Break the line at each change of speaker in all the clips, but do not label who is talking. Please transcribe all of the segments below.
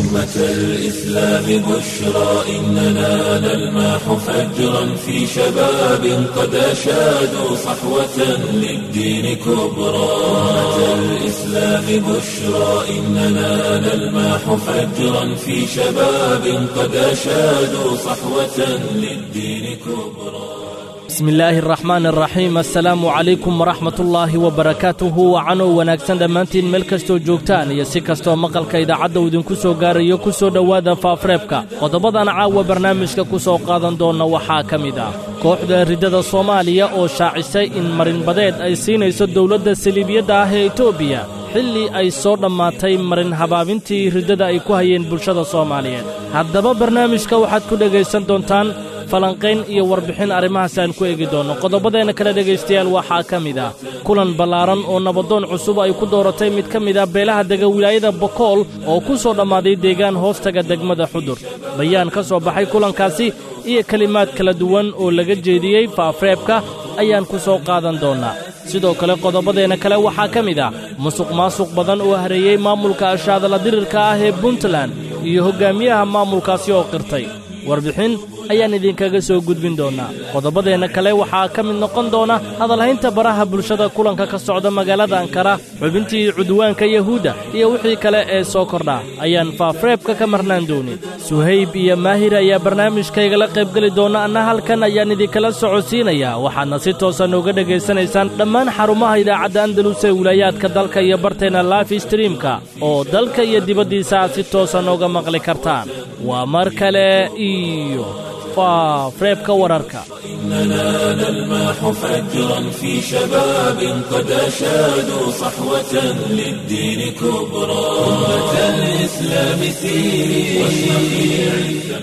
أمة الإسلام بشرى إننا نلمح فجرا في شباب قد أشادوا صحوة للدين كبرى أمة الإسلام بشرى إننا نلمح فجرا في شباب قد أشادوا صحوة للدين كبرى
bismi illaahi araxmaan araxiim assalaamu calaykum waraxmatullaahi wabarakaatuhu wacanow wanaagsan dhammaantiin meel kastoo joogtaan iyo si kastoo maqalka idaacadda uu idinku soo gaarayo ku soo dhowaada faafreebka qodobadan caawa barnaamijka ku soo qaadan doonna waxaa ka mid ah kooxda riddada soomaaliya oo shaacisay in marinbadeed ay siinayso dowladda saliibiyadda ah ee etoobiya xilli ay soo dhammaatay marin habaabintii riddada ay ku hayeen bulshada soomaaliyeed haddaba barnaamijka waxaad ku dhegaysan doontaan falanqayn iyo warbixin arrimahaas aan ku eegi doonno qodobadeenna kale dhegaystayaal waxaa ka mid ah kulan ballaaran oo nabadoon cusub ay ku dooratay mid ka mid ah beelaha dega wilaayada bokool oo ku soo dhammaaday deegaan hoostaga degmada xudur bayaan ka soo baxay kulankaasi iyo kelimaad kala duwan oo laga jeediyey faafreebka ayaan ku soo qaadan doonnaa sidoo kale qodobadeenna kale waxaa ka mid ah musuq maasuq badan oo hareeyey maamulka ashaadala dirirka ah ee puntland iyo hoggaamiyaha maamulkaasi oo qirtay warbixin ayaan idinkaga soo gudbin doonnaa qodobadeenna kale waxaa ka mid noqon doona hadalhaynta baraha bulshada kulanka ka socda magaalada ankara xubintii cudwaanka yahuudda iyo wixii kale ee soo kordhaa ayaan faafreebka ka marnaan doonin suhayb iyo maahir ayaa barnaamijkaygala qaybgeli doonna anna halkan ayaan idinkala socodsiinayaa waxaadna si toosa nooga dhegaysanaysaan dhammaan xarumaha idaacadda andalus ee wilaayaadka dalka iyo barteenna life streamka oo dalka iyo dibaddiisa aad si toosa nooga maqli kartaan waa mar kale iyo faafreebka wararka
إننا نلمح فجرا في شباب قد أشادوا صحوة للدين كبرى أمة الإسلام سيري واشرقي عزا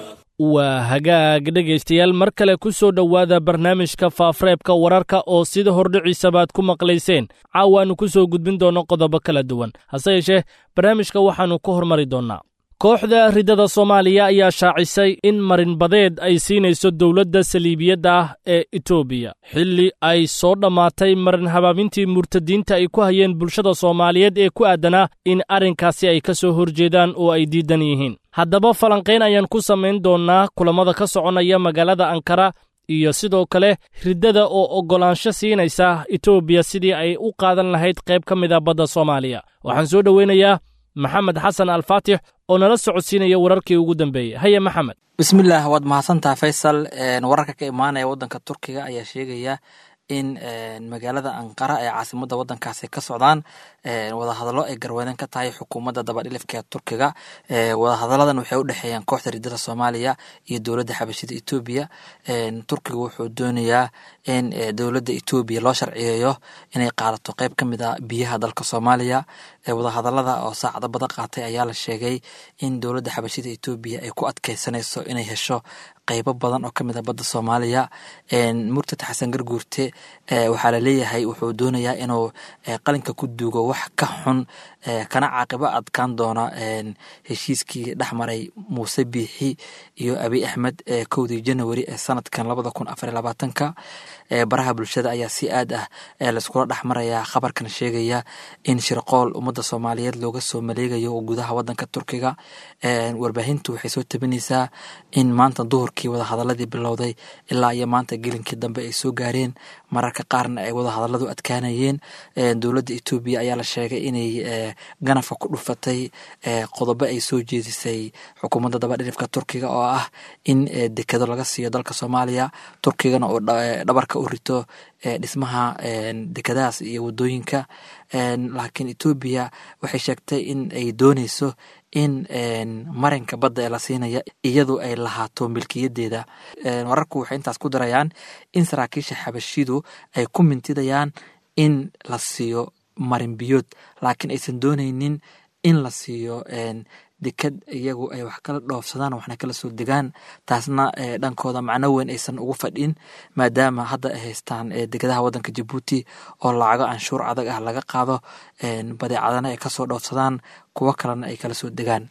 waa hagaag dhegaystayaal mar kale ku soo dhowaada barnaamijka faafreebka wararka oo sida hordhiciisabaad ku maqlayseen caawaannu ku soo gudbin doonno qodobo kala duwan hase yeeshee barnaamijka waxaannu ku hormari doonnaa kooxda riddada soomaaliya ayaa shaacisay in marinbadeed ay siinayso dowladda saliibiyadda ah ee etoobiya xilli ay soo dhammaatay marin habaabintii murtadiinta ay ku hayeen bulshada soomaaliyeed ee ku aadanaa in arrinkaasi ay ka soo horjeedaan oo ay diidan yihiin haddaba falanqayn ayaan ku samayn doonnaa kulammada ka soconaya magaalada ankara iyo sidoo kale riddada oo oggolaansho siinaysa etoobiya sidii ay u qaadan lahayd qayb ka mida badda soomaaliya waxaan soo dhoweynayaa maxamed xasan alfaatix oo nala socodsiinaya wararkii ugu dambeeyey haye maxamed
bismillaah waad mahadsantaha faysal wararka ka imaanaya waddanka turkiga ayaa sheegaya in magaalada anqara ee caasimadda waddankaasi ka socdaan wadahadallo ay garwadeen ka tahay xukuumadda dabadhilifka ee turkiga wadahadalladan waxay u dhexeeyaan kooxda riddada soomaaliya iyo dowladda xabashida etoobiya turkiga wuxuu doonayaa in dowladda etoobiya loo sharciyeeyo inay qaadato qeyb ka mid a biyaha dalka soomaaliya wadahadallada oo saacado badan qaatay ayaa la sheegay in dowladda xabashida etoobiya ay ku adkeysanayso inay hesho qeybo badan oo ka mid a badda soomaaliya murtad xasan garguurte waxaa laleeyahay wuxuu doonayaa inuu qalinka ku duugo wax ka xun kana caaqibo adkaan doona heshiiskii dhexmaray muuse biixi iyo abiy axmed kowdii january ee sanadkan labada kun afar iyo labaatanka baraha bulshada ayaa si aad ah laiskula dhexmarayaa khabarkan sheegaya in shirqool ummadda soomaaliyeed looga soo maleegayo gudaha wadanka turkiga warbaahintu waxay soo tabinaysaa in maanta duhurkii wadahadaladii bilowday ilaa iyo maanta gelinkii dambe ay soo gaareen mararka qaarna ay wadahadaladu adkaanayeen dowladda etoobiya ayaa la sheegay inay ganafa ku dhufatay qodobo ay soo jeedisay xukuumadda dabadhilifka turkiga oo ah in dekado laga siiyo dalka soomaaliya turkigana uu dhabarka u rito dhismaha dekadahaas iyo wadooyinka laakiin etoobiya waxay sheegtay in ay dooneyso in marinka badda ee la siinaya iyadu ay lahaato milkiyadeeda wararku waxay intaas ku darayaan in saraakiisha xabashidu ay ku mintidayaan in la siiyo marin biyood laakiin aysan dooneynin in la siiyo dekad iyagu ay wax kala dhoofsadaan waxna kala soo degaan taasna dhankooda macno weyn aysan ugu fadhin maadaama hadda ay haystaan degadaha wadanka jabuuti oo lacago canshuur adag ah laga qaado badeecadana ay kasoo dhoofsadaan kuwo kalena ay kala soo degaan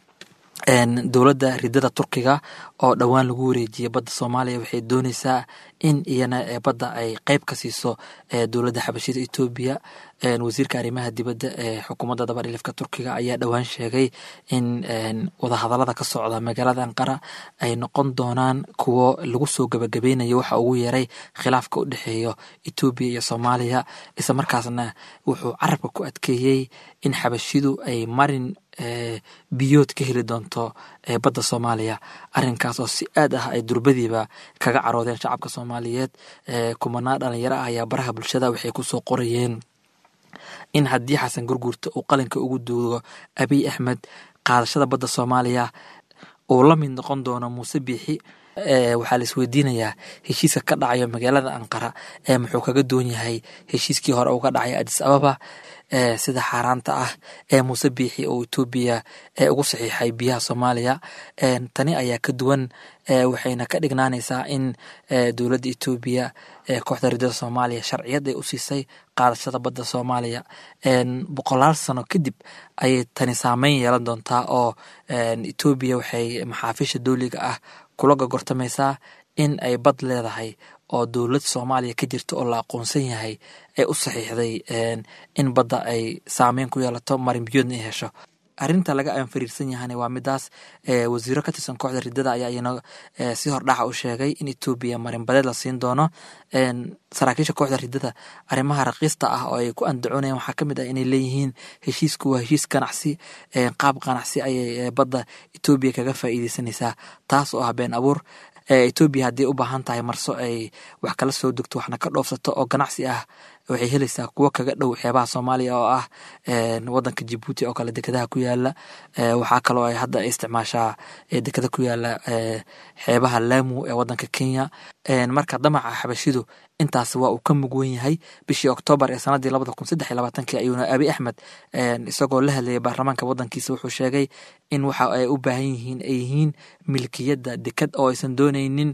dowladda ridada turkiga oo dhowaan lagu wareejiyay badda soomaaliya waxay dooneysaa in iyana badda ay qeyb ka siiso dowladda xabashida etoobiya wasiirka arrimaha dibadda ee xukuumadda dabadhilifka turkiga ayaa dhowaan sheegay in wadahadalada ka socda magaalada anqara ay noqon doonaan kuwo lagu soo gabagabeynayo waxa ugu yeeray khilaafka u dhexeeyo etoobiya iyo soomaaliya isla markaasna wuxuu carabka ku adkeeyey in xabashidu ay marin biyood ka heli doonto badda soomaaliya arinkaas oo si aad ah ay durbadiiba kaga caroodeen shacabka soomaaliyeed kumanaa dhalinyaro ah ayaa baraha bulshada waxay kusoo qorayeen in haddii xasan gurguurta uu qalinka ugu duugo abiy axmed qaadashada badda soomaaliya uu la mid noqon doono muuse biixi waxaa la isweydiinayaa heshiiska ka dhacayo magaalada anqara ee muxuu kaga duwan yahay heshiiskii hore uga dhacay adis ababa sida xaaraanta ah ee muuse biixi oo etoobiya ugu saxiixay biyaha soomaaliya tani ayaa ka duwan waxayna ka dhignaanaysaa in dowladda etoobiya kooxda ridada soomaaliya sharciyad ay u siisay qaadashada badda soomaaliya boqolaal sano kadib ayay tani saameyn yeelan doontaa oo etoobiya waxay maxaafiisha dowliga ah kula gogortamaysaa in ay bad leedahay oo dowlad soomaaliya ka jirta oo la aqoonsan yahay ee u saxiixday in badda ay saameyn ku yeelato marinbiyoodna ay hesho arinta laga anfariirsan yahana waa midaas wasiiro ka tirsan kooxda ridada ayaa iyana si hordhaca u sheegay in etoobiya marinbadeed la siin doono saraakiisha kooxda ridada arrimaha raqiista ah oo ay ku andacoonayaan waxaa kamid ah inay leeyihiin heshiisku waa heshiis ganacsi qaab ganacsi ayay badda etoobiya kaga faa'iideysanaysaa taas oo ah been abuur etoobiya haddii u baahan tahay marso ay wax kala soo degto waxna ka dhoofsato oo ganacsi ah waxay helaysaa kuwo kaga dhow xeebaha soomaaliya oo ah wadanka jibuuti oo kale dekedaha ku yaala waxaa kaloo ay hadda isticmaashaa dekeda ku yaala xeebaha laamu ee wadanka kenya marka damaca xabashidu intaas waa uu ka mug wen yahay bishii oktoobar ee sanadii labada kun saddex iyo labaatankii ayuuna abi axmed isagoo la hadlayay baarlamaanka wadankiisa wuxuu sheegay in waxa ay u baahan yihiin ay yihiin milkiyadda deked oo aysan dooneynin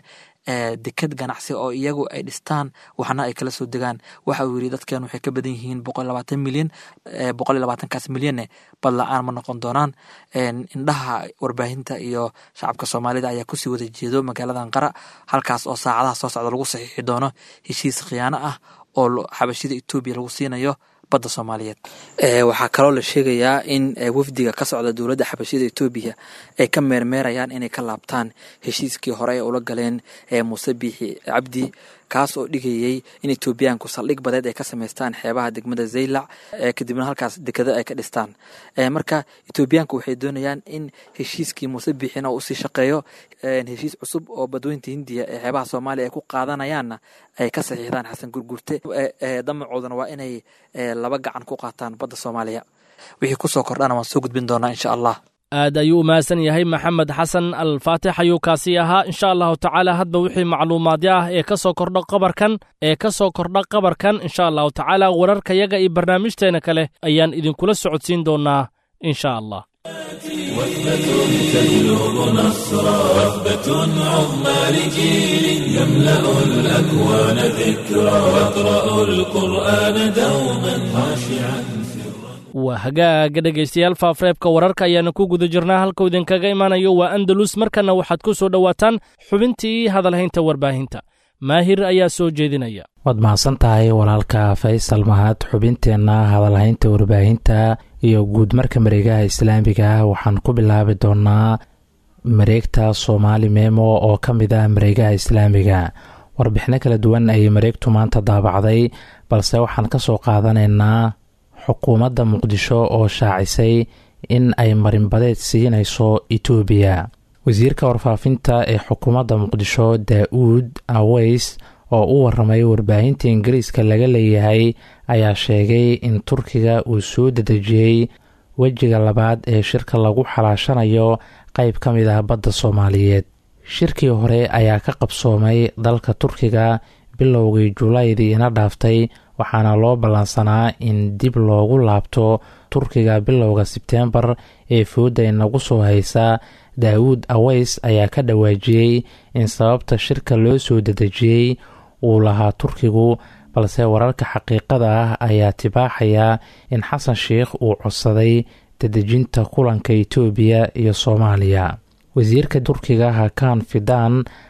deked ganacsi oo iyagu ay dhistaan waxna ay kala soo degaan waxa uu yiri dadkan waxay ka badan yihiin boqol labaatan milyan boqol iyo labaatankaas milyanne bad la-aan ma noqon doonaan indhaha warbaahinta iyo shacabka soomaalida ayaa kusii wada jeedo magaalada anqara halkaas oo saacadaha soo socda lagu saxiixi doono heshiis khiyaano ah oo xabashida etoobiya lagu siinayo badda soomaaliyeed waxaa kaloo la sheegayaa in wafdiga ka socda dowladda xabashida etoobiya ay ka meermeerayaan inay ka laabtaan heshiiskii hore ee ula galeen muuse biixi cabdi kaas oo dhigayey in etoobiyaanku saldhig badeed ay ka samaystaan xeebaha degmada zaylac kadibna halkaas dekado ay ka dhistaan marka etoobiyaanku waxay doonayaan in heshiiskii muuse biixina usii shaqeeyo heshiis cusub oo badweynta hindiya ee xeebaha soomaaliya ay ku qaadanayaanna ay ka saxiixdaan xasan gurgurte damacooduna waa inay laba gacan ku qaataan badda soomaaliya wixii kusoo kordhana waan soo gudbin doonaa insha allah
aad ayuu u mahadsan yahay maxamed xasan alfaatix ayuu kaasi ahaa insha allahu tacaala hadba wixii macluumaadyo ah ee ka soo kordha qabarkan ee ka soo kordha qabarkan insha allahu tacaala wararkayaga iyo barnaamijteena kale ayaan idinkula socodsiin doonaa insha allah
وثبة تبلغ نصرا وثبة عظمى لجيل يملأ الأكوان ذكرا يقرأ القرآن دوما خاشعا
waa hagaaga dhegaystayaal faafareebka wararka ayaana ku guda jirnaa halkuu idinkaga imanayo waa andalus markanna waxaad ku soo dhowaataan xubintii hadalhaynta warbaahinta maahir ayaa soo jeedinaya
waad mahadsan tahay walaalka faysal mahad xubinteenna hadalhaynta warbaahinta iyo guud marka mareegaha islaamiga waxaan ku bilaabi doonaa mareegta soomaali memo oo ka mid ah mareegaha islaamiga warbixino kala duwan ayay mareegtu maanta daabacday balse waxaan ka soo qaadanaynaa xukuumadda muqdisho oo shaacisay in ay marinbadeed siinayso etoobiya wasiirka warfaafinta ee xukuumadda muqdisho daa-uud aweys oo u waramay warbaahinta ingiriiska laga leeyahay ayaa sheegay in turkiga uu soo dedejiyey wejiga labaad ee shirka lagu xalaashanayo qeyb ka mid ah badda soomaaliyeed shirkii hore ayaa ka qabsoomay dalka turkiga bilowgii julaydii ina dhaaftay waxaana loo ballansanaa in dib loogu laabto turkiga bilowga sebteembar ee fooda inagu soo haysa daawuud aweys ayaa ka dhawaajiyey in sababta shirka loo soo dedejiyey uu lahaa turkigu balse wararka xaqiiqada ah ayaa tibaaxaya in xasan sheikh uu codsaday dedejinta kulanka itoobiya iyo soomaaliya wasiirka turkiga hakan fidan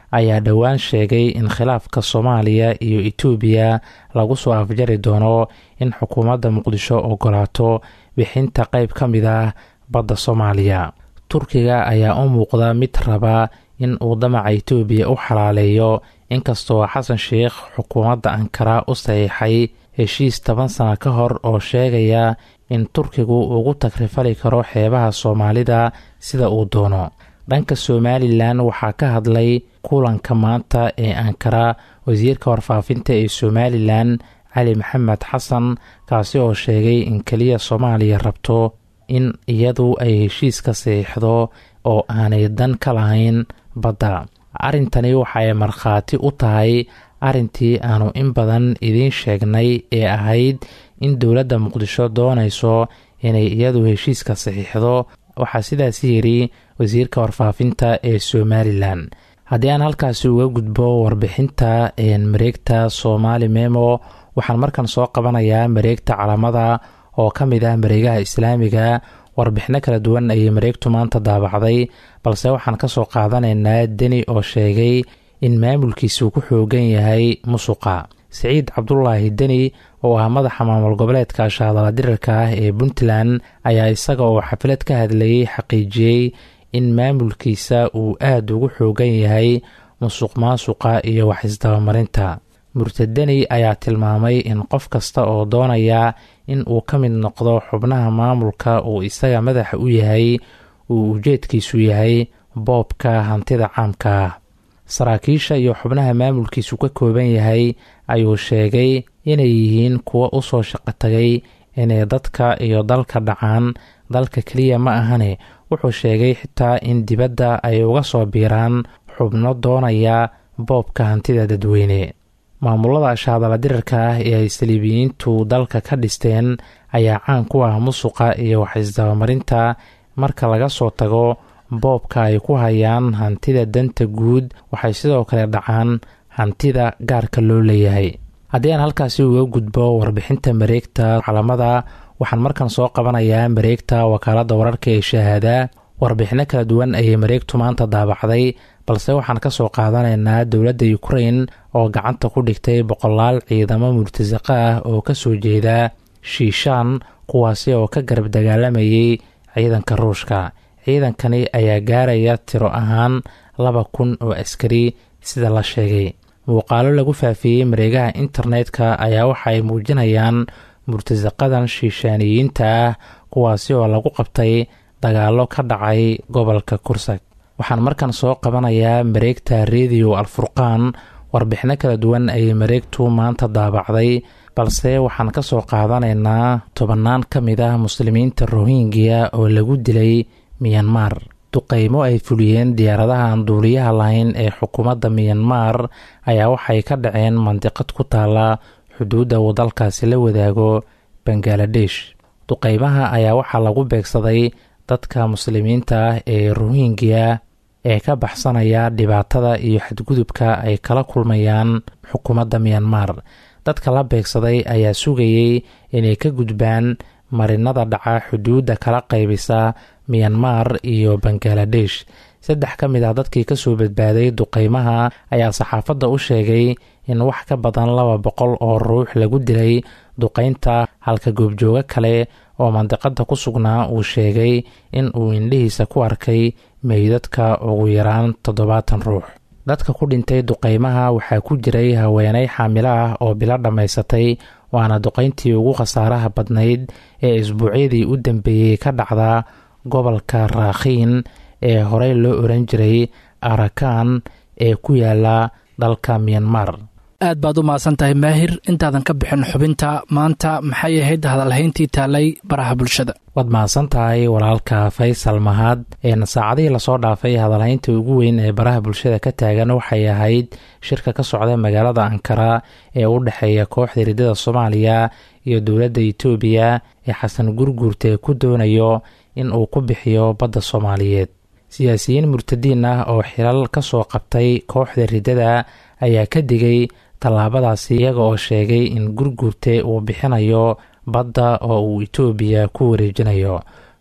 ayaa dhowaan sheegay in khilaafka soomaaliya iyo etoobiya lagu soo afjari doono in xukuumadda muqdisho ogolaato bixinta qeyb ka mid ah badda soomaaliya turkiga ayaa u muuqda mid raba in uu damaca etoobiya u xalaaleeyo inkastoo xasan sheikh xukuumadda ankara u saxiixay heshiis toban sano ka hor oo sheegaya in turkigu ugu tagrifali karo xeebaha soomaalida sida uu doono dhanka somalilan waxaa ka hadlay kulanka maanta ee ankara wasiirka warfaafinta ee somalilan cali maxamed xasan kaasi oo sheegay in keliya soomaaliya rabto in iyadu ay heshiiska saxiixdo oo aanay dan ka lahayn badda arrintani waxay markhaati u tahay arrintii aanu in badan idiin sheegnay ee ahayd in dowladda muqdisho doonayso inay iyadu heshiiska saxiixdo waxaa sidaas yidhi wasiirka warfaafinta ee somalilan haddii aan halkaasi uga gudbo warbixinta mareegta soomaali memo waxaan markan soo qabanayaa mareegta calamada oo ka mid ah mareegaha islaamiga warbixino kala duwan ayay mareegtu maanta daabacday balse waxaan ka soo qaadanaynaa deni oo sheegay in maamulkiisu ku xoogan yahay musuqa siciid cabdulaahi deni oo ah madaxa maamul goboleedka shaadala dirarka ah ee puntland ayaa isaga oo xaflad ka hadlayay xaqiijiyey in maamulkiisa uu aada ugu xoogan yahay musuq maasuqa iyo wax isdabamarinta murtadeni ayaa tilmaamay in qof kasta oo doonaya in uu ka mid noqdo xubnaha maamulka uu isaga madaxa u yahay uu ujeedkiisu yahay boobka hantida caamka ah saraakiisha iyo xubnaha maamulkiisu ka kooban yahay ayuu sheegay inay yihiin kuwo u soo shaqo tagay inay dadka iyo dalka dhacaan dalka keliya ma ahane wuxuu sheegay xitaa in dibadda ay uga soo biiraan xubno doonaya boobka hantida dadweyne maamulada shaadala dirarka ah ee ay saliibiyiintu dalka ka dhisteen ayaa caan ku ah musuqa iyo wax isdabamarinta marka laga soo tago boobka ay ku hayaan hantida danta guud waxay sidoo kale dhacaan hantida gaarka loo leeyahay haddii aan halkaasi uga gudbo warbixinta mareegta calamada waxaan markan soo qabanayaa mareegta wakaaladda wararka ee shahaada warbixino kala duwan ayay mareegtu maanta daabacday balse waxaan ka soo qaadanaynaa dowladda ukrain oo gacanta ku dhigtay boqolaal ciidamo murtasaqa ah oo ka soo jeeda shiishaan kuwaasi oo ka garab dagaalamayay ciidanka ruushka ciidankani ayaa gaaraya tiro ahaan laba kun oo askari sida la sheegay muuqaalo lagu faafiyey mareegaha internetka ayaa waxa ay muujinayaan murtasaqadan shiishaaniyiinta ah kuwaasi oo lagu qabtay dagaallo ka dhacay gobolka kursak waxaan markan soo qabanayaa mareegta rediyo alfurqaan warbixino kala duwan ayay mareegtu maanta daabacday balse waxaan ka soo qaadanaynaa tobannaan ka mid ah muslimiinta rohingya oo lagu dilay miyanmar duqeymo ay fuliyeen diyaaradaha aan duuliyaha lahayn ee xukuumadda miyanmar ayaa waxay ka dhaceen mandiqad ku taala xuduudda uu dalkaasi la wadaago bangaladesh duqeymaha ayaa waxaa lagu beegsaday dadka muslimiinta ah ee rohingya ee ka baxsanaya dhibaatada iyo xadgudubka ay kala kulmayaan xukuumadda miyanmar dadka la beegsaday ayaa sugayey inay ka gudbaan marinada dhaca xuduudda kala qaybisa miyanmar iyo bangaladesh saddex ka mid ah dadkii kasoo badbaaday duqeymaha ayaa saxaafadda u sheegay in wax ka badan laba boqol oo ruux lagu dilay duqeynta halka goobjoogo kale oo mandiqada ku sugnaa uu sheegay in uu indhihiisa ku arkay meydadka ugu yaraan toddobaatan ruux dadka ku dhintay duqeymaha waxaa ku jiray haweeney xaamilo ah oo bilo dhammaysatay waana duqeyntii ugu khasaaraha badnayd ee isbuucyadii u dambeeyey ka dhacda gobolka raakhiin ee horey loo oran jiray arakan ee ku yaala dalka miyanmar
aad baad u mahadsan tahay maahir intaadan ka bixin xubinta maanta maxay ahayd hadalhayntii taalay baraha bulshada
waad mahadsan tahay walaalka faysal mahad een saacadihii lasoo dhaafay hadalhaynta ugu weyn ee baraha bulshada ka taagan waxay ahayd shirka ka socda magaalada ankara ee u dhexeeya kooxda riddada soomaaliya iyo dowladda itoobiya ee xasan gurguurte ku doonayo in uu ku bixiyo badda soomaaliyeed siyaasiyiin murtadiin ah oo xilal ka soo qabtay kooxda riddada ayaa ka digay tallaabadaasi iyaga oo sheegay in gurgurte uu bixinayo badda oo uu itoobiya ku wareejinayo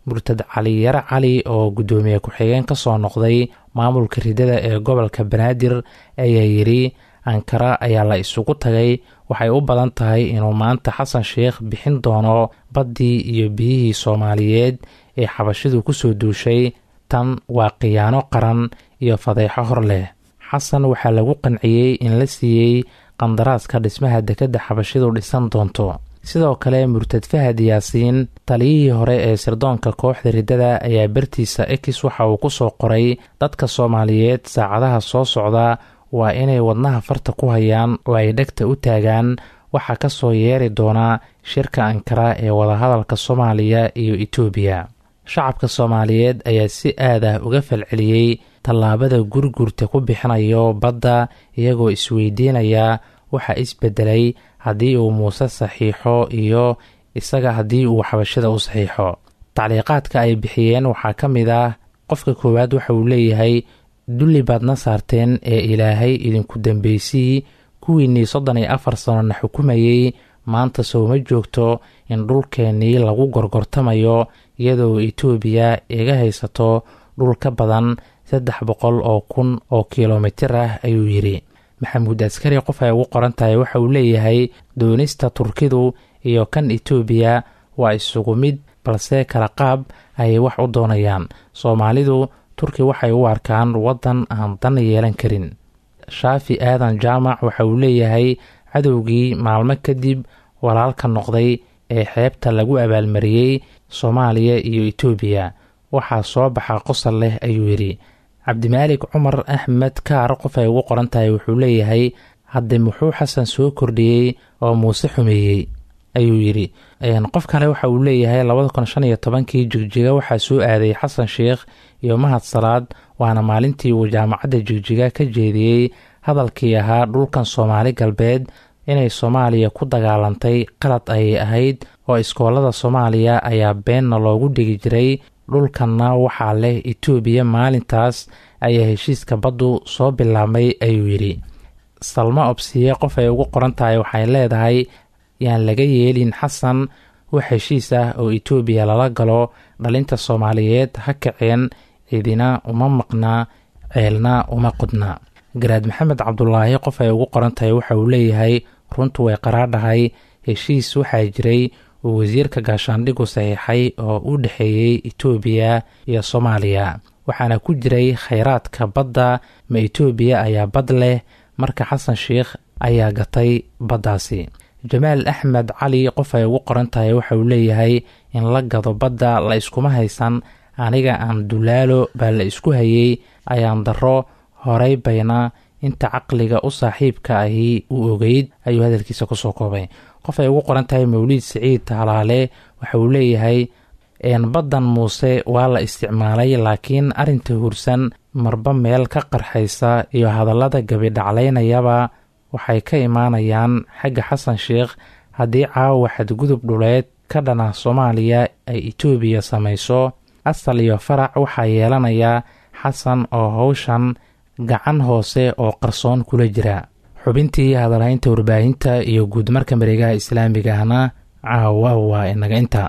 murtad cali yare cali oo guddoomiye ku-xigeen ka soo noqday maamulka ridada ee gobolka banaadir ayaa yidhi ankara ayaa la isugu tagay waxay u badan tahay inuu maanta xasan sheikh bixin doono baddii iyo biyihii soomaaliyeed ee xabashidu kusoo duushay tan waa khiyaano qaran iyo fadeexo hor leh xasan waxaa lagu qanciyey in la siiyey qandaraaska dhismaha dekedda xabashidu dhisan doonto sidoo kale murtad fahad yaasiin taliyihii hore ee sirdoonka kooxda riddada ayaa bartiisa ekis waxa uu ku soo qoray dadka soomaaliyeed saacadaha soo socda waa inay wadnaha farta ku hayaan oo ay dhegta u taagaan waxaa ka soo yeeri doonaa shirka ankara ee wadahadalka soomaaliya iyo etoobiya shacabka soomaaliyeed ayaa si aad ah uga falceliyey tallaabada gurgurta ku bixinayo badda iyagoo isweydiinaya waxa isbedelay haddii uu muuse saxiixo iyo isaga haddii uu xabashada u saxiixo tacliiqaadka ay bixiyeen waxaa ka mid ah qofka koowaad waxa uu leeyahay dulli baadna saarteen ee ilaahay idinku dambeysii kuwiinnii soddon iyo afar sanona xukumayey maanta sowma joogto in dhulkeennii lagu gorgortamayo iyadoo etoobiya iga haysato dhul ka badan saddex boqol oo kun oo kilomitir ah ayuu yidhi maxamuud askari qof ay ugu qoran tahay waxa uu leeyahay doonista turkidu iyo kan etoobiya waa isugu mid balse kala qaab ayay wax u doonayaan soomaalidu turki waxay u arkaan waddan aan dan yeelan karin shaafi aadan jaamac waxa uu leeyahay cadowgii maalmo kadib walaalka noqday ee xeebta lagu abaalmariyey soomaaliya iyo etoobiya waxaa soo baxa qosol leh ayuu yidhi cabdimaalik cumar axmed kaar qof ay ugu qoran tahay wuxuu leeyahay hadde muxuu xasan soo kordhiyey oo muuse xumeeyey ayuu yidhi qof kale waxa uu leeyahay labada kun shan iyo tobankii jigjiga waxaa soo aaday xasan sheikh iyo mahad salaad waana maalintii uu jaamacadda jigjiga ka jeediyey hadalkii ahaa dhulkan soomaali galbeed inay soomaaliya ku dagaalantay qalad ayay ahayd oo iskoolada soomaaliya ayaa beenna loogu dhigi jiray dhulkanna waxaa leh etoobiya maalintaas ayaa heshiiska baddu soo bilaabmay ayuu yidhi salmo obsiye qof ay ugu qoran tahay waxay leedahay yaan laga yeelin xasan wax heshiis ah oo etoobiya lala galo dhalinta soomaaliyeed ha kaceen cidina uma maqnaa ceelna uma qodna garaad maxamed cabdulaahi qof ay ugu qoran tahay waxa uu leeyahay runtu way qaraadhahay heshiis waxaa jiray uu wasiirka gaashaandhigu saxiixay oo u dhexeeyey etoobiya iyo soomaaliya waxaana ku jiray khayraadka badda ma etoobiya ayaa bad leh marka xasan sheikh ayaa gatay baddaasi jamaal axmed cali qof ay ugu qoran tahay waxa uu leeyahay in la gado badda la iskuma haysan aniga aan dulaalo baa la isku hayey ayaan darro horay bayna inta caqliga u saaxiibka ahi u ogeyd ayuu hadalkiisa kusoo koobay qof ay ugu qoran tahay mawliid siciid taalaale waxa uu leeyahay baddan muuse waa la isticmaalay laakiin arrinta hursan marba meel ka qarxaysa iyo hadallada gabidhaclaynayaba waxay ka imaanayaan xagga xasan sheikh haddii caawa xadgudub dhuleed ka dhana soomaaliya ay etoobiya samayso asal iyo farac waxaa yeelanaya xasan oo howshan gacan hoose oo qarsoon kula jira xubintii hadalhaynta warbaahinta iyo guudmarka mareegaha islaamiga ahna caawa waa inaga inta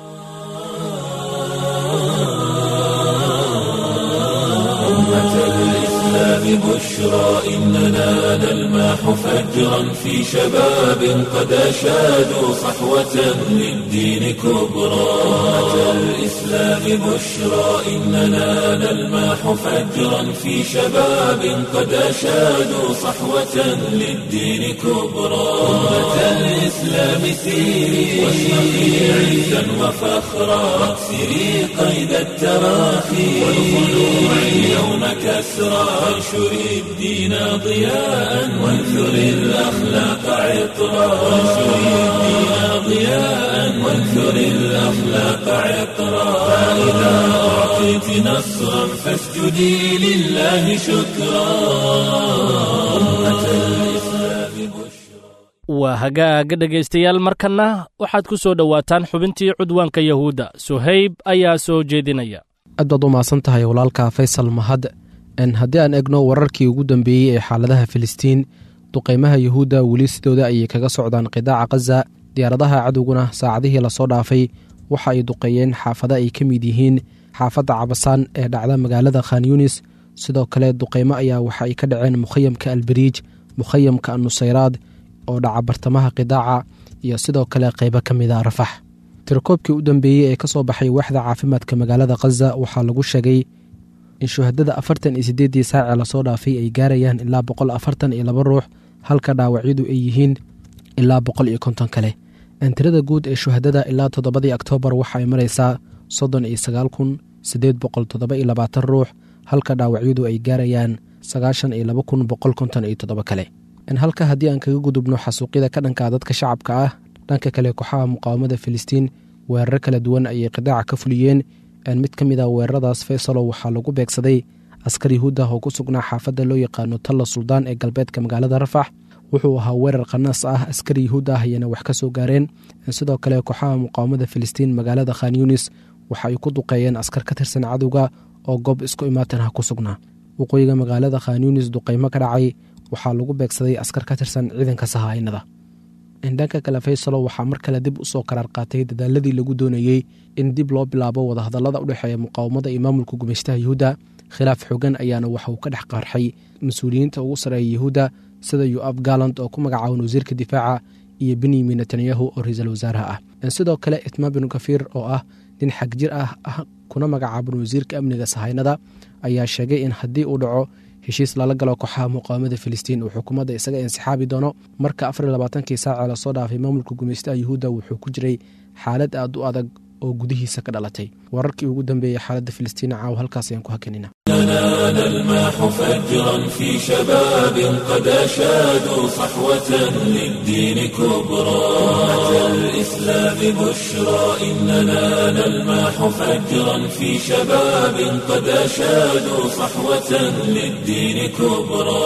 بشرى إننا نلماح فجرا في شباب قد أشادوا صحوة للدين كبرى أتى الإسلام بشرى إننا نلماح فجرا في شباب قد أشادوا صحوة للدين كبرى أمة الإسلام سيري واشرقي عزا وفخرا واكسري قيد التراخي والخلوع اليوم كسرى وانشر الدين ضياء وانثر الأخلاق عطرا وانشر الدين ضياء وانثر الأخلاق عطرا فإذا أعطيت نصرا فاسجدي لله شكرا أمة الإسلام بشرى
waa hagaaga dhegaystayaal markanna waxaad ku soo dhowaataan xubintii cudwaanka yahuudda suhayb ayaa soo jeedinaya
aad baad u mahadsan tahay walaalka faysal mahad haddii aan egno wararkii ugu dambeeyey ee xaaladaha filistiin duqeymaha yuhuudda weli sidooda ayay kaga socdaan qidaaca khaza diyaaradaha cadowguna saacadihii lasoo dhaafay waxa ay duqeeyeen xaafado ay ka mid yihiin xaafadda cabasaan ee dhacda magaalada khan yunis sidoo kale duqeymo ayaa waxa ay ka dhaceen mukhayamka albariij mukhayamka anusayraad oo dhaca bartamaha qidaaca iyo sidoo kale qeybo ka mid a rafax tirakoobkii u dambeeyey ee ka soo baxay waaxda caafimaadka magaalada khaza waxaa lagu sheegay in shuhadada afartan iyo siddeeddii saacee lasoo dhaafay ay gaarayaan ilaa boqol afartan iyo laba ruux halka dhaawacyadu ay yihiin ilaa boqol iyo konton kale tirada guud ee shuhadada ilaa toddobadii oktoobar waxa ay maraysaa soddon iyo sagaal kun siddeed boqol toddoba iyo labaatan ruux halka dhaawacyadu ay gaarayaan sagaashan iyo laba kun boqol konton iyo toddoba kale halka haddii aan kaga gudubno xasuuqyada ka dhanka dadka shacabka ah dhanka kale kooxaha muqaawamada filistiin weeraro kala duwan ayay qidaaca ka fuliyeen mid ka mid a weeraradaas faysalo waxaa lagu beegsaday askar yahuud ah oo ku sugnaa xaafadda loo yaqaano talla suldaan ee galbeedka magaalada rafax wuxuu ahaa weerar khanaas ah askar yahuud ah ayana wax ka soo gaareen sidoo kale kooxaha muqaawamada filistiin magaalada khan yunis waxa ay ku duqeeyeen askar ka tirsan cadowga oo goob isku imaatin ah ku sugnaa waqooyiga magaalada khan yunis duqeymo ka dhacay waxaa lagu beegsaday askar ka tirsan ciidanka sahaynada dhanka kale faysalo waxaa mar kale dib usoo karaar qaatay dadaaladii lagu doonayey in dib loo bilaabo wadahadalada udhexeeya muqaawamada iyo maamulka gumeystaha yahuudda khilaaf xogan ayaana waxa uu ka dhex qarxay mas-uuliyiinta ugu sareeya yahuudda sida yuaf galand oo ku magacaaban wasiirka difaaca iyo benyamin netanyahu oo ra-iisul wasaaraha ah sidoo kale itmaa binu kafiir oo ah nin xagjir ah kuna magacaaban wasiirka amniga sahaynada ayaa sheegay in haddii uu dhaco heshiis lala galo kooxaha muqaawamada filistiin uu xukuumadda isaga insixaabi doono marka afar labaatankii saacee lasoo dhaafay maamulka gumeystaha yuhuudda wuxuu ku jiray xaalad aad u adag oo gudihiisa ka dhalatay wararkii ugu dambeeyey xaaladda filistiin caaw halkaas ayaan ku hakanina
نال الماح فجرا في شباب قد أشادوا صحوة للدين كبرى أتى الإسلام بشرى إننا نلماح فجرا في شباب قد أشادوا صحوة للدين كبرى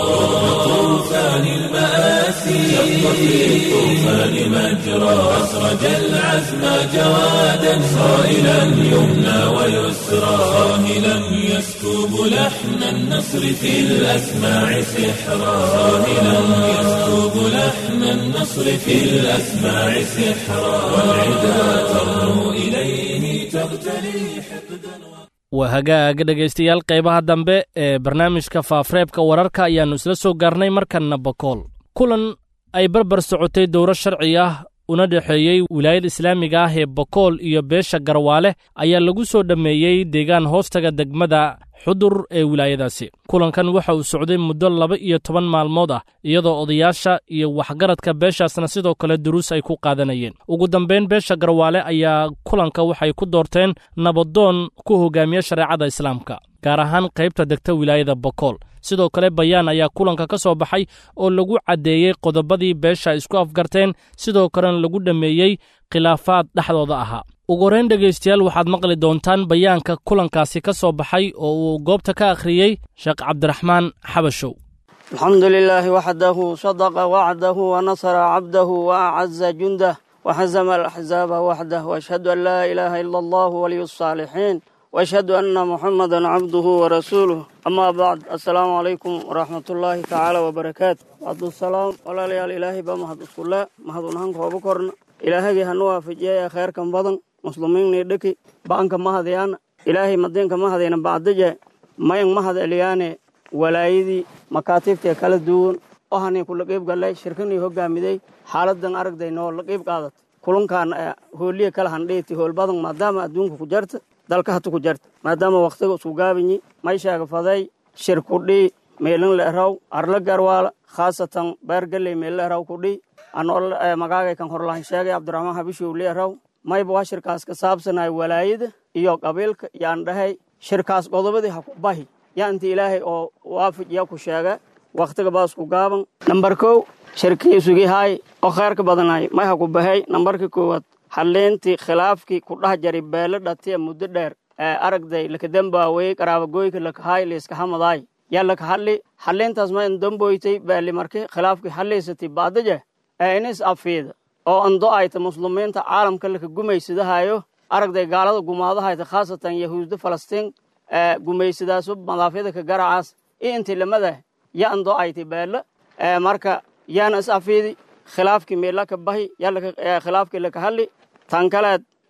طوفان المآسي شق في الطوفان مجرى أسرج العزم جوادا صائلا يمنى ويسرى صاهلا يسكب لحن النصر في الأسماع سحرا صاهلا يسكب لحن النصر في الأسماع سحرا والعدا ترنو إليه تغتلي حقدا
waa hagaaga dhegaystayaal qaybaha dambe ee barnaamijka faafreebka wararka ayaannu isla soo gaarnay markanna bakool kulan ay barbar socotay dowro sharci ah una dhexeeyey wilaayada islaamiga ah ee bakool iyo beesha garwaale ayaa lagu soo dhammeeyey deegaan hoostaga degmada xudur ee wilaayadaasi kulankan waxa uu socday muddo laba iyo toban maalmood ah iyadoo odayaasha iyo waxgaradka beeshaasna sidoo kale duruus ay ku qaadanayeen ugu dambayn beesha garwaale ayaa kulanka waxay ku doorteen nabadoon ku hogaamiya shareecada islaamka gaar ahaan qaybta degta wilaayada bakool sidoo kale bayaan ayaa kulanka ka soo baxay oo lagu caddeeyey qodobadii beesha isku afgarteen sidoo kalena lagu dhammeeyey khilaafaad dhexdooda ahaa ugu horrayn dhegaystayaal waxaad maqli doontaan bayaanka kulankaasi ka soo baxay oo uu goobta ka akhriyey sheekh cabdiraxmaan xabashow
alxamdu lilaahi waxdahu sadaqa wacdahu wanasara cabdahu waacaza jundah waxazama alaxzaaba waxdah waashhadu an laa ilaaha ila allahu waliyu saalixiin waashhadu anna muxamadan cabduhu warasuuluh amaa bacd assalaamu calaykum waraxmatullaahi tacaala wabarakaatu cabdusalaam walaalayaal ilaahay baa mahad iskule mahad unahan kooba korna ilaahagii hanu waafajiyaya kheyrkan badan muslimiinnii dheki ba'anka mahadyaana ilaahay madiinka mahadayna bacdaje mayan mahad eliyaane walaayadii makaatiibtee kala duwan ohanii kula qiib gallay shirkanii hoggaamidey xaaladan aragday noo la qiib qaadat kulunkaan hooliya kala handhiiti hool badan maadaama adduunka ku jarta dalka hatu ku jarta maadaama wakhtiga isku gaabinyi mayshaga faday shir kudhii meelin le'raw arla garwaala khaasatan beergalley meel le'raw kudhii anoo magaagay kan horlahan sheegay cabdiraxmaan habishow le'raw mayba waa shirkaas ka saabsanay walaayada iyo qabiilka yaan dhahay shirkaas qodobadii ha ku bahi yaa inta ilaahay oo waafajiya ku sheega wakhtiga baasku gaaban nambar kow shirkii isugi haay oo khayrka badanay may ha ku bahay nambarka koowaad halliintii khilaafkii ku dhah jari beelo dhatiya muddo dheer ee aragday lakadambaawey qaraabagoyka lakahaay layska hamadaay yaa laka hadli halliintaas ma indamboytay beeli marki khilaafkii hadlaysatay baadaje ee inis afiida oo ando ayta muslimiinta caalamka laka gumaysadahaayo aragday gaalada gumaadahayta khaasatan yahuudda falastiin ee gumaysadaaso madaafyada ka garacaas iyo intii lamada ya ando ayti beelo ee marka yaana is afiidi khilaafkii meelaka bahi yaa khilaafkii laka hadli tan kaleed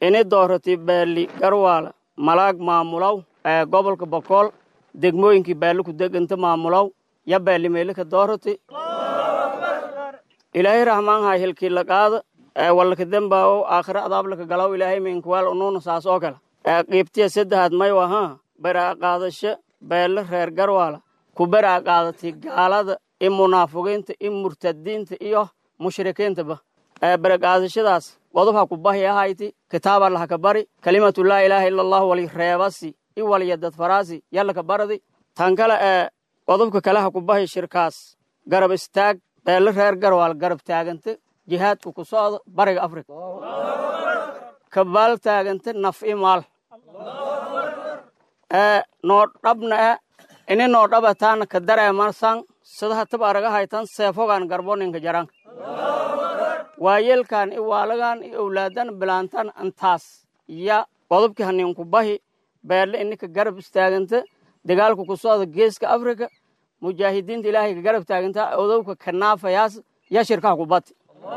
ini doorati beeli garwaala malaag maamulow ee gobolka bokool degmooyinkii beeli ku deganta maamulow ya beeli meelika doorati ilaahay raxmaanhay hilkii la qaada ee wallaka dembaawo aakhira adaablaka galaw ilaahay minkuwaal unuuna saas oo kale ee qiibtiya saddexaad may wahaa beraa qaadasho beelle reer garwaala ku beraa qaadatay gaalada i munaafiqiinta i murtadiinta iyo mushrikiintaba ee beraqaadashadaas qodob ha ku bahi ahayti kitaaba lahaka bari kalimatu laa ilaaha ila allahu wali reebasi i waliya dadfaraasi yallaka baradi tan kale ee qodobka kale ha ku bahi shirkaas garab istaag beelle reer garwaal garab taaganta jihaadka ku socda bariga afrika kabaal taaganta naf i maal ee noo dhabna e ini noo dhaba taana ka dareemarsan sadaha tab araga haytan seefogaan garboninka jaranka waayelkan i waalagan i owlaadan bilaantan antaas ya qodobkii haniinku bahi beelle ininka garab istaaganta dagaalka ku socda geeska afrika mujaahidiinta ilaahay ka garab taaganta odowka kanaafayaas ya shirkaha ku bati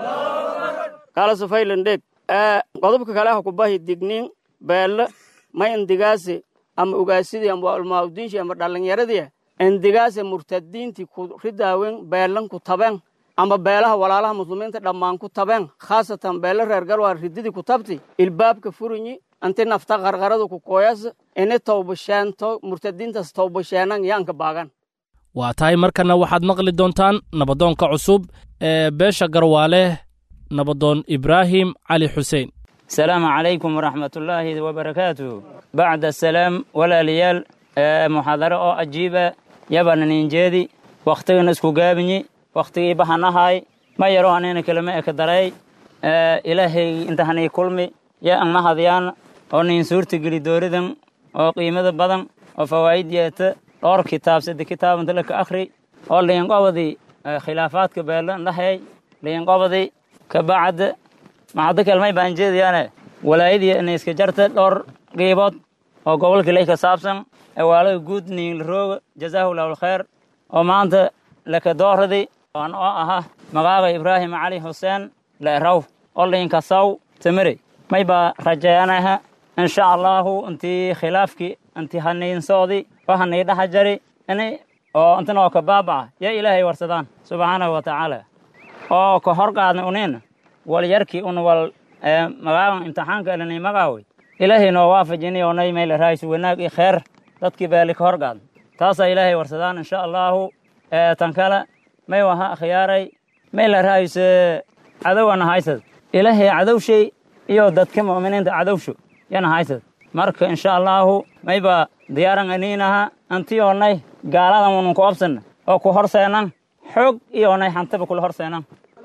kala safaylandheeg qodobka kale ha ku bahi digniin beelle ma indigaase ama ugaasidii ama almaaudiinshi ama dhallinyaradii indigaase murtadiintii ku ridaawen beellan ku tabeen ama beelaha walaalaha muslimiinta dhammaan ku tabeen khaasatan beele reer galwaa rididii ku tabti ilbaabka furinyi anti nafta qarqarada ku kooyas ini towbasheento murtadiintaas towbasheenan yaanka baagan
waa tahay markana waxaad maqli doontaan nabadoonka cusub ee beesha garwaale nabadoon ibraahim cali xuseen
asalaamu calaykum waraxmatullaahi wabarakaatuh bacda asalaam walaalayaal muxaadaro oo ajiiba yabana ninjeedi wakhtigana isku gaabinyi wakhtigii bahanahay ma yaro hanina kelima eka daray ilaahay intahanii kulmi ya ang mahadyaan oo nin suurta geli dooridan oo qiimada badan oo fawaa'id yeeta dhowr kitaab sadde kitaabanta laka akhri oo liinqobadi khilaafaadka beelan dhahayay liinqobadi ka bacd maxaddo kelmay baan jeedayaane walaayadii inay iska jarta dhowr qiibood oo gobolka ley ka saabsan ewaalaga guud niinlarooga jazaahu llahu alkhayr oo maanta laka dooradi aan oo aha magaaga ibraahim cali xuseen leeraw oo liinka saw tamire may baa rajeeyanaha insha allahu intii khilaafkii intii haniinsoodi oo hanii dhaha jari ini oo intan oo ka baabaca ya ilaahay warsadaan subxaanahu wa tacaala oo ka hor qaadna uniin wal yarkii un wal magaagan imtixaanka elanay magaawey ilaahay noo waafajini oonay mayla raaysu wanaag iyo kheer dadkii baali ka hor qaadna taasaa ilaahay warsadaan insha allahu tan kale may waha akhyaaray mayla raayse cadowana haysad ilaahay cadowshay iyo dadka mu'miniinta cadowsho yana haysad marka insha allahu mayba diyaaran aniinaha anti oonay gaaladan unun ku obsanna oo ku horseenan xoog iyo oonay hantaba kula horseenan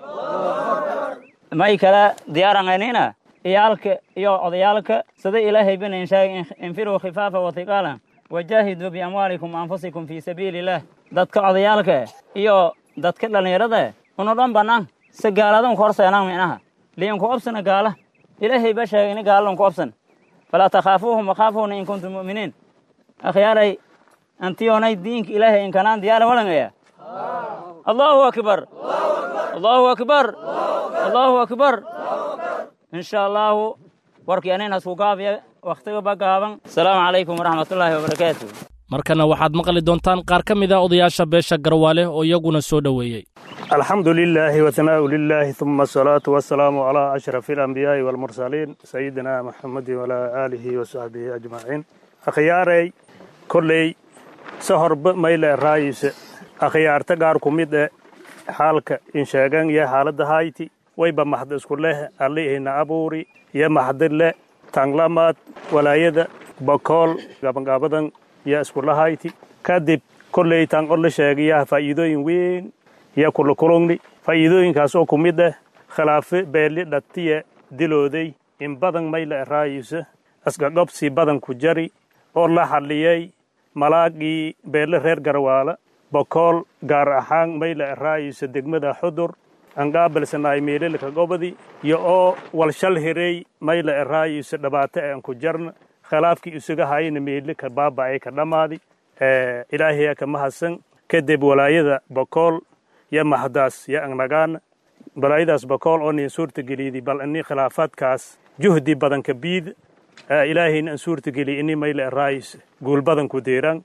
may kala diyaaran aniina iyaalka iyo odayaalka sida ilaahay binayn sheegay infiruu khifaafa wa hiqaalan wajaahiduu biamwaalikum anfusikum fii sabiili illaah dadka odayaalka iyo dadka dhallinyarada unu dhan bannaan si gaaladan ku horseenan minaha liinku obsana gaala ilaahay ba sheegay ini gaaladan ku obsan falaa takhaafuuhum wakhaafuuna in kuntum mu'miniin akhyaaray antiyoonay diinka ilaahay inkanaan diyaara walangaya allahu akbar allahu akbar allahu akbar insha allahu warkii anin hasku gaabiya wakhtiga ba gaaban asalaamu calaykum waraxmatullaahi wabarakaatu
markana waxaad maqli doontaan qaar ka mid a odayaasha beesha garwaale oo iyaguna soo dhoweeyey
alxamdu lilaahi wahanaau lilaahi uma asalaatu wasalaamu calaa ashrafi alambiyaai waalmursaliin sayidina maxamedin walaa aalihi wasaxbihi ajmaciin akhyaaray kolley se horba mayle raayise akhyaarta gaar ku mid e xaalka insheegan iyo xaaladda hayti wayba maxda isku leh allihina abuuri iyo maxda le tanglamaad walaayada bakool gabangaabadan iyo iskula hayti kadib kolley tan ola sheegayaha faa'iidooyin weyn iyo kulakulungni faa'iidooyinkaas oo ku mid ah khilaafe beeli dhatiye dilooday in badan mayle raayise asgagobsi badan ku jari oo la xalliyey malaagii beelle reer garwaala bokool gaar ahaan mayle raayise degmada xudur anqaabalsanaay meelelka gobadi iyo oo walshal hirey mayle raayise dhibaato aan ku jarna khilaafkii isaga hayna meele ka baaba'ay ka dhammaadi ilaahaya ka mahadsan kadib walaayada bokool yo maxdaas yo angnagaana walaayadaas bokool oo nin suurta geliydi bal ini khilaafaadkaas juhdi badanka biid ilaahayna aan suurtageliy ini mayle eraayis guul badanku deeran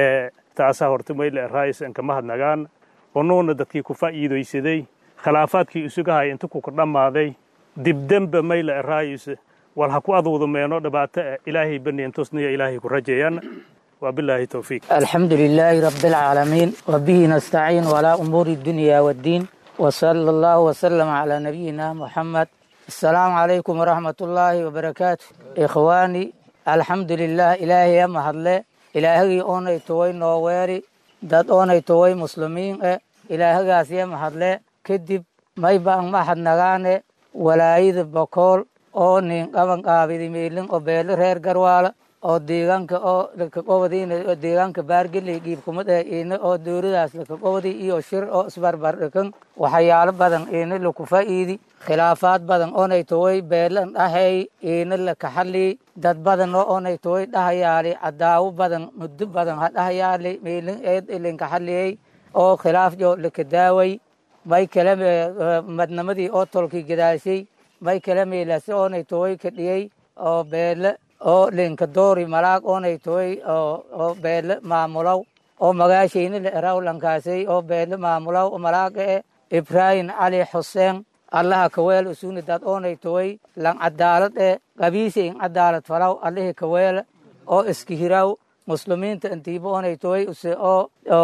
taasaa horta mayle eraayis anka mahadnagaan onuuna dadkii ku faa'iidaysaday khilaafaadkii isugahay inta kuka dhammaaday dibdemba mayle eraayis wal ha ku aduudu meeno dhibaato ah ilaahay baniyantusniya ilaahay ku rajeeyaan وبالله توفيق
الحمد لله رب العالمين وبه نستعين على أمور الدنيا والدين وصلى الله وسلم على نبينا محمد السلام عليكم ورحمة الله وبركاته إخواني الحمد لله إلهي يا مهدلة إلهي أوني توي نوويري داد أوني توي مسلمين إلهي يا مهدلة كدب ما يبقى ما حد نغاني ولا يد بقول oo nin qaban qaabidi meelin oo beelo reer garwaala oo deegaanka oo lakaqobadiina deegaanka baargeley dhiibkumad ee iina oo dowladaas lakaqobadi iyo shir oo isbarbar dhikan waxyaalo badan iina laku faa'iidi khilaafaad badan oonay toway beelan dhahay iina lakaxali dad badan oo oonay toway dhahayaali cadaawo badan muddo badan ha dhahayaali meelin eed ilinkaxaliyey oo khilaaf jo lakadaaway may kale madnamadii oo tolkii gadaashay may kala meelase oonay toway ka dhiyey oo beele oo linka doori malaag oonay toway oo beele maamulow oo magaashayna la eraw lankaasay oo beele maamulow malaaga e ibraahim cali xuseen allaha kaweel usuni dad oonay toway lan cadaalad e qabiisa in cadaalad falaw allahi kaweele oo iska hiraw muslimiinta intiiba oonay toway use oo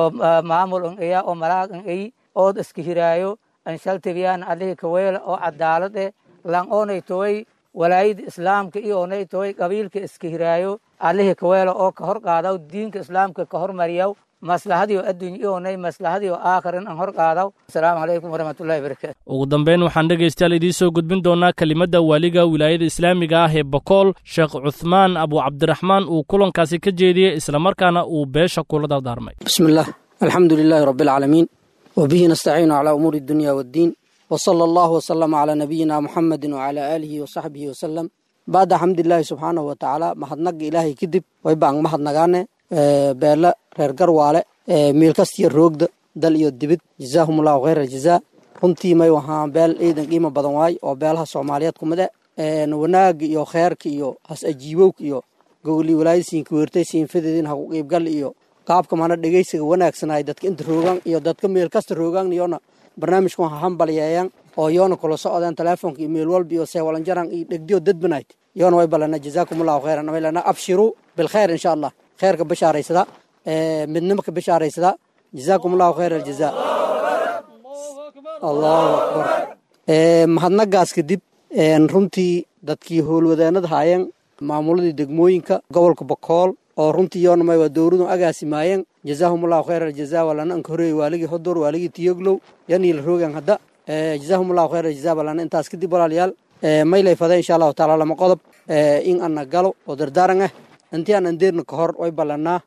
maamul in iya oo malaag in iy ood iska hiraayo anshaltibiyaan allahi kaweele oo cadaalad e lan oonay toway walaayada islaamka iyo oonay toway qabiilka iska hiraayo allihii kaweelo oo ka hor qaadaw diinka islaamka ka hormariyaw maslahadiio adduunya iyo oonay maslahadiio aakhirin an hor qaadaw asalaamu calaykum waraxmatullahi wabarakaatu
ugu dambeyn waxaan dhegaystayaal idiin soo gudbin doonaa kelimadda waaliga wilaayada islaamiga ah ee bakool sheekh cuthmaan abu cabdiraxmaan uu kulankaasi ka jeediyey islamarkaana uu beesha kula dardaarmay
bismi illaah alxamdu lilaahi rabbi alcaalamiin wabihi nastaciinu calaa umuuri addunya waddiin وصلى الله وسلم على نبينا محمد وعلى آله وصحبه وسلم بعد حمد الله سبحانه وتعالى محدنق إلهي كدب ويبان محدنقانه بيلا رير قرواله ميل كستي الروغد دل iyo dibid جزاهم الله خير الجزاء runtii may waxaan beel ciidan qiimo badan waay oo beelaha soomaaliyeed kumid e wanaag iyo kheerka iyo has ajiibowka iyo gogolii walaayasiinka weertay siinfadeedin haku qiibgal iyo qaabka mana dhegeysiga wanaagsanay dadka inta roogaan iyo dadka meel kasta roogaan iyona barnaamijkan ha hambalyeeyaan oo yoona kula socdaan telefoonka iyo meel walba iyo seewalanjaran iyo dhegdiyo dadbanayt yoona way balana jazaakum allahu khayran way lana abshiruu bilkhayr insha allah khayrka bashaaraysada midnimaka bashaaraysada jazaakum allahu khayr aljazaa allahu akbar mahadnagaas kadib runtii dadkii howlwadeenada haayeen maamuladii degmooyinka gobolka bakool oo runtii yoona may waa dowladu agaasimaayeen jazaahum allahu khayr aljaza walana anka horeeyey waaligii hodor waaligii tiyoglow yanii la roogan hadda jazaahum allahu khayr aljaza walana intaas kadib walaalayaal maylay fada insha allahu taala lama qodob in ana galo oo dardaaran ah intii aan andeerna ka hor way ballanaa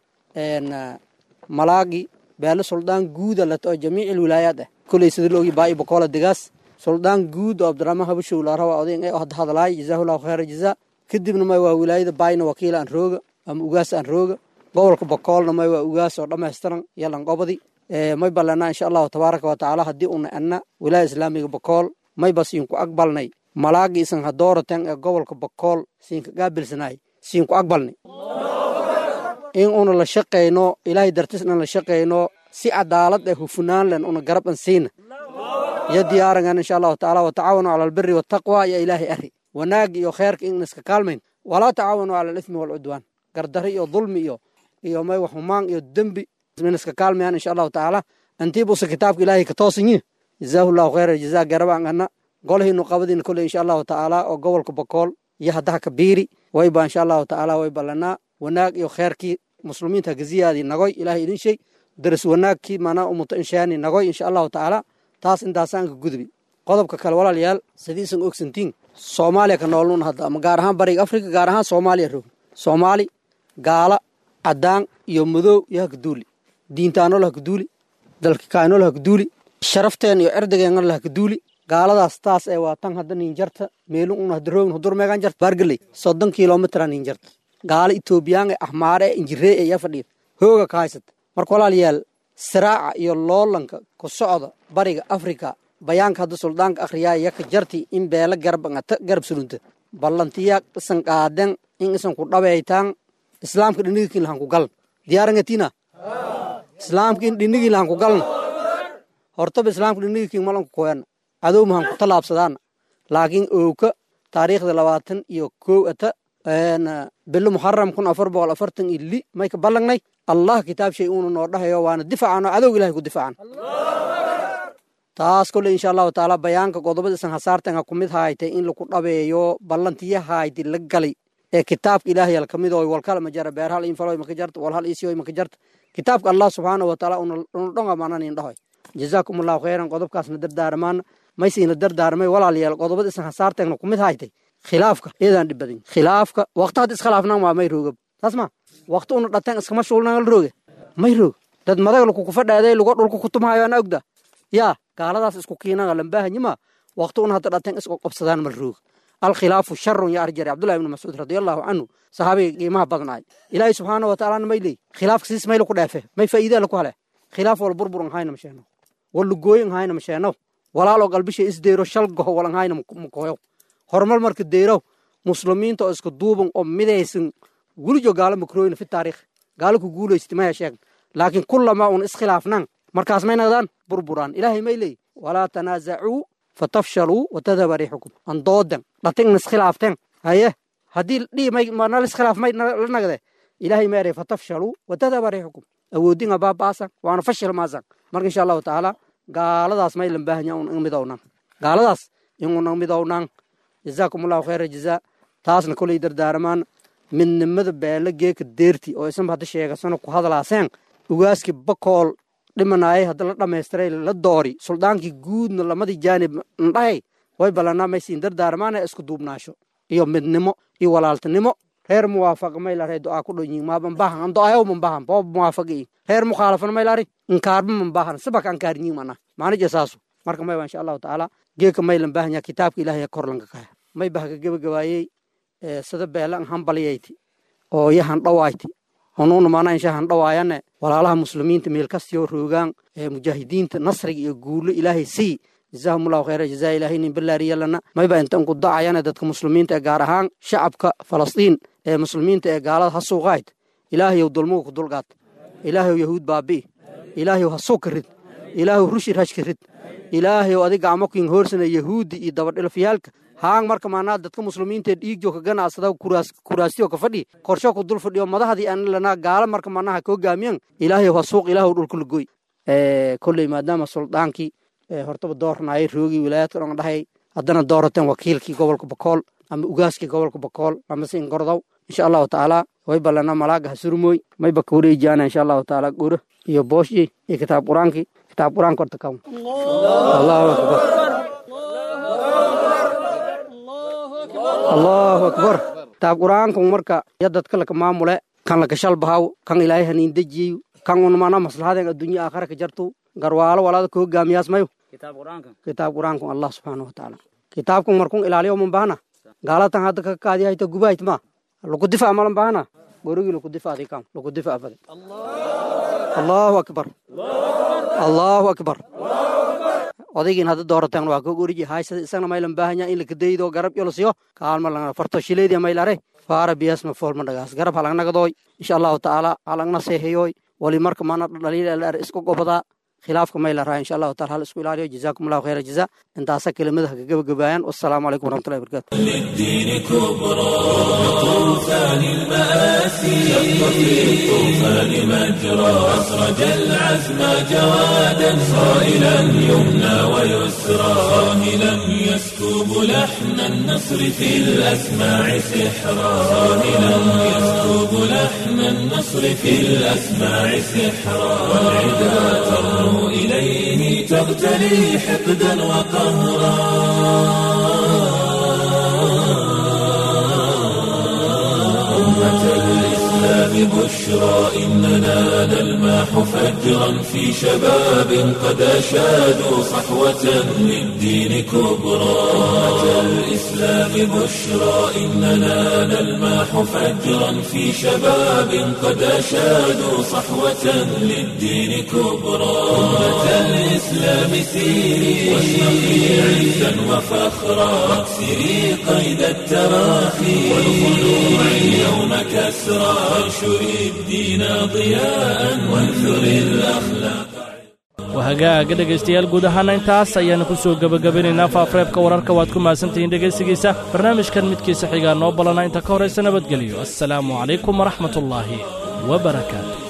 malaagi beelo suldaan guuda lato oo jamiici wilaayaad ah koley sida loogi baa'i bakoola degaas suldaan guud oo abdiraxmaan habashow laarawa odayn ee hadda hadlaay jazaahu allahu khayr aljaza kadibna may waa wilaayada baayna wakiila aan rooga ama ugaas aan rooga gobolka bakoolna may waa ugaas oo dhammaystiran yalan qobadi may ballanaa insha allahu tabaaraka wa tacaala haddii una anna wilaaya islaamiga bakool mayba siinku aqbalnay malaagi isan hadooratan ee gobolka bakool siinka qaabilsanaay siinku aqbalnay in una la shaqayno ilaahay dartis inan la shaqayno si cadaalad ee hufunaan len una garab an siina iyo diyaarangan insha allahu tacaala watacaawanu cala albiri wataqwa iyo ilaahay ari wanaag iyo kheerka in iska kaalmayn walaa tacaawanu cala alithmi waalcudwaan gardari iyo dulmi iyo iyo may wax humaan iyo dembi min iska kaalmayaan insha allahu tacaala antiibusa kitaabka ilaahay ka toosanyi jazaahu llahu khayra jazaa garabaan ana golhiinu qabadiina kole insha allahu tacaala oo gobolka bakool iyo haddaha kabiiri wayba insha allahu tacaala way ballanaa wanaag iyo kheerkii muslimiinta gaziyaadii nagoy ilaahay idin shay daras wanaagkii maanaa umuta inshaani nagoy insha allahu tacaala taas intaasaan ka gudbi qodobka kale walaalayaal sidiisan ogsantiin soomaaliya ka noolnun hadda ama gaar ahaan bariga afrika gaar ahaan soomaaliya roog soomaali gaala caddaan iyo madow iyo hakaduuli diintaanol hakaduuli dalkikaanol hakaduuli sharafteen iyo cirdigeenna hakaduuli gaaladaas taas ee waa tan hadda ninjarta meelun una hadda roogin hudur meegan jarta baargeley soddon kilomitra ninjarta gaala etoobiyaan ee axmaare ee injiree ee yaa fadhiya hooga ka haysata marka walaalayaal siraaca iyo loolanka ku socda bariga afrika bayaanka hadda suldaanka akhriyaa yaka jarti in beela garab garab sulunta ballantiya isan qaaden in isan ku dhabeytaan islaamka dhinigikin lahan ku galan diyaarangatina islaamka in dhinigin lahan ku galna hortaba islaamka dhinigikin malanku koyana cadow mahan ku talaabsadaana laakiin owka taariikhda labaatan iyo kow ata bilo muxaram kun afar boqol afartan iyo li may ka ballangnay allah kitaab shay uuna noo dhahayo waana difaacan oo cadowga ilahay ku difaacan taas kole insha allahu taala bayaanka godobada isan hasaartan ha kumid haaytay in laku dhabeeyo ballantiya haaydi la galay ee kitaabka ilaahay al kamid oo walkala ma jara beer hal infaloy maka jarta wal hal isiyoy maka jarta kitaabka allah subxaanahu wataala una dhonga maanan in dhahoy jazaakum allahu khayran qodobkaasna dardaarmaan maysiina dardaarmay walaalayaal qodobada isan hasaarteegna kumid haytay khilaafka iyadaan dhib badin khilaafka waqti hadda iskhilaafnaan waa may roogab taas ma waqti una dhateen iskama shuulnaan la rooge may roog dad madag laku kufadhaaday lugo dhulka kutumhayo ana ogda yaa gaaladaas isku kiinaga lambaahanyima waqti una hadda dhateen isku qabsadaan mal roog alkhilaafu sharun ya arjari cabdullahi ibnu mascuud radiallahu canhu saxaabiga qiimaha badnaay ilaahay subxaana wa tacaalana may leey khilaafka siis mayla ku dheefe may faa'iidaa laku hele khilaaf wal burburan hayna masheeno wala gooyin hayna masheeno walaaloo qalbisha isdeero shal goho walan hayna makoyo horumar marka deerow muslimiinta oo iska duuban oo midaysan welijo gaalo makrooyna fi taariikh gaalo ku guulaysta maya sheegan laakiin kullama un iskhilaafnaan markaas may naqdaan burburaan ilaahay may leey walaa tanaasacuu fatafshaluu watadhaba riixukum an doodan dhatingna iskhilaafteen haye haddii dhii may nal iskhilaaf may la nagde ilaahay meeray fatafshaluu watadhaba riixukum awoodinga baabaasan waana fashil maasan marka insha allahu tacaala gaaladaas may lambaahanya un midownan gaaladaas inunan midownan jazaakum allahu khayra jazaa taasna koley dardaaramaan midnimada beela geeka deerti oo isanba hadda sheegasano ku hadlaaseen ugaaskii bakool dhimanaayay hadda la dhammaystiray la doori suldaankii guudna lamadii jaanib ndhahay way ballanaa maysiin dardaaramaana isku duubnaasho iyo midnimo iyo walaaltinimo reer muwaafaq maylare du'aa ku dhonyin maabanbahan an do'ayow mambahan boob muwaafaqi reer mukhaalafan maylari inkaarba mambahan sabak ankaarnyin mana maanija saasu marka mayba insha allahu tacaala geeka maylan baahanya kitaabka ilaahay korlanka kaya may bahka gebagabaayey sida beelan hambalyayti oo yahan dhawayti onuuna maana insha han dhawaayane walaalaha muslimiinta meel kastiyoo roogaan mujaahidiinta nasriga iyo guulo ilaahay sii jazaahum allahu khayra jazaa ilaahay nin balaariyalana mayba intan ku dacayane dadka muslimiinta ee gaar ahaan shacabka falastiin ee muslimiinta ee gaalada ha suuqayd ilaahayow dulmuga ku dulqaad ilaahayow yahuud baabi'i ilaahayow ha suuka rid ilaahayow rushir hashka rid ilaahayow adiga amakin hoorsana yahuudi iyo dabadhilafyaalka haang marka maanaa dadka muslimiinta dhiigjo ka ganacsada kuraastiyo ka fadhi qorsho ku dul fadhiyo madahadii aan lanaa gaala marka maanaha ka hogaamiyan ilaahayow ha suuq ilaahow dhulka la goy kolley maadaama suldaankii hortaba doornaayay roogii wilaayadka dhan dhahay haddana doorateen wakiilkii gobolka bakool ama ugaaskii gobolka bakool ama sin gordow insha allahu tacaala way ballana malaaga ha surmooy mayba ka wareejiyaana insha allahu tacaala goro iyo booshyi iyo kitaab qur-aankii kitaab qur-aanka horta kaw allahu akbar allahu akbar kitaab qur-aanku marka ya dadka laka maamule kan laka shalbahaw kan ilaahay haniin dejiyeyo kan un mana maslahaden addunya aakhara ka jartu garwaalo walaada ka hogaamiyaas mayo kitaab qur-aanku allah subxaana watacaala kitaabkan markun ilaaliyo man bahana gaalatan hadda ka kaadi hayta gubahayt ma laku difac malan bahana gorigii laku difaadi kam laku difac bade allahu akbar allahu akbar odaygiin hadda doorateen waa ka goriji haysada isagna maylan baahanya in lakadaydo garab yolosiyo kaalma lagna farto shileediya maylare faara biyasma foolma dhagaas garab halagnagadooy insha allahu tacaala halagna seeheyoy wali marka mana dhaliil isku gobadaa khilaafka mayla raa insha allahu taala hal isku ilaaliyo jazaakum allahu khayra jazaa intaasa kelimadaha ka gabagabaayaan wassalaamu calaykum waraxmatullahi wabarakatu
للدين كبرى طوفان المآسي شق في الطوفان مجرى أسرج العزم جوادا صائلا يمنى ويسرى صاهلا يسكب لحن النصر في الأسماع سحرا صاهلا يسكب لحن النصر في الأسماع سحرا والعدا ترنو إليه تغتلي حقدا وقهرا أمة الإسلام بشرى إننا نلماح فجرا في شباب قد أشادوا صحوة للدين كبرى أمة الإسلام بشرى إننا نلماح فجرا في شباب قد أشادوا صحوة للدين كبرى أمة الإسلام سيري واشرقي عزا وفخرا واكسري قيد التراخي والخلوع اليوم كسرى وانشري الدين ضياء وانثري الأخلاق
wahagaaga dhegaystayaal guud ahaana intaas ayaannu ku soo gebagabinaynaa faafareebka wararka waad ku mahadsantihiin dhegaysigiisa barnaamijkan midkiisa xigaa noo ballana inta ka horaysa nabadgelyo assalaamu calaykum waraxmatullaahi wa barakaatu